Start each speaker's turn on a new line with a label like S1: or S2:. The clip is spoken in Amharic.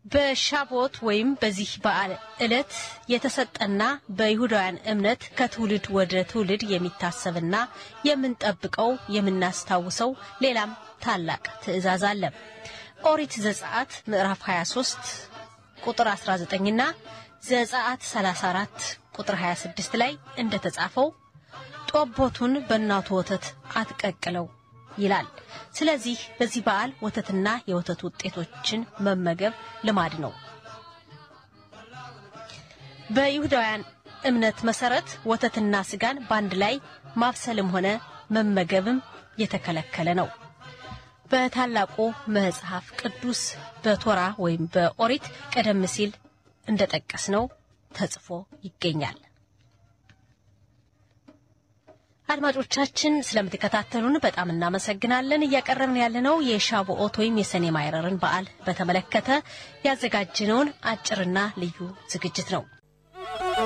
S1: በሻቦት ወይም በዚህ በዓል ዕለት የተሰጠና በይሁዳውያን እምነት ከትውልድ ወደ ትውልድ የሚታሰብና የምንጠብቀው የምናስታውሰው ሌላም ታላቅ ትእዛዝ አለ። ኦሪት ዘጸአት ምዕራፍ 23 ቁጥር 19ና ዘጸአት 34 ቁጥር 26 ላይ እንደተጻፈው ጦቦቱን በእናቱ ወተት አትቀቅለው ይላል። ስለዚህ በዚህ በዓል ወተትና የወተት ውጤቶችን መመገብ ልማድ ነው። በይሁዳውያን እምነት መሰረት ወተትና ስጋን በአንድ ላይ ማብሰልም ሆነ መመገብም የተከለከለ ነው። በታላቁ መጽሐፍ ቅዱስ በቶራ ወይም በኦሪት ቀደም ሲል እንደጠቀስነው ተጽፎ ይገኛል። አድማጮቻችን ስለምትከታተሉን በጣም እናመሰግናለን። እያቀረብን ያለነው የሻቦኦት ወይም የሰኔ ማይረርን በዓል በተመለከተ ያዘጋጀነውን አጭርና ልዩ ዝግጅት ነው።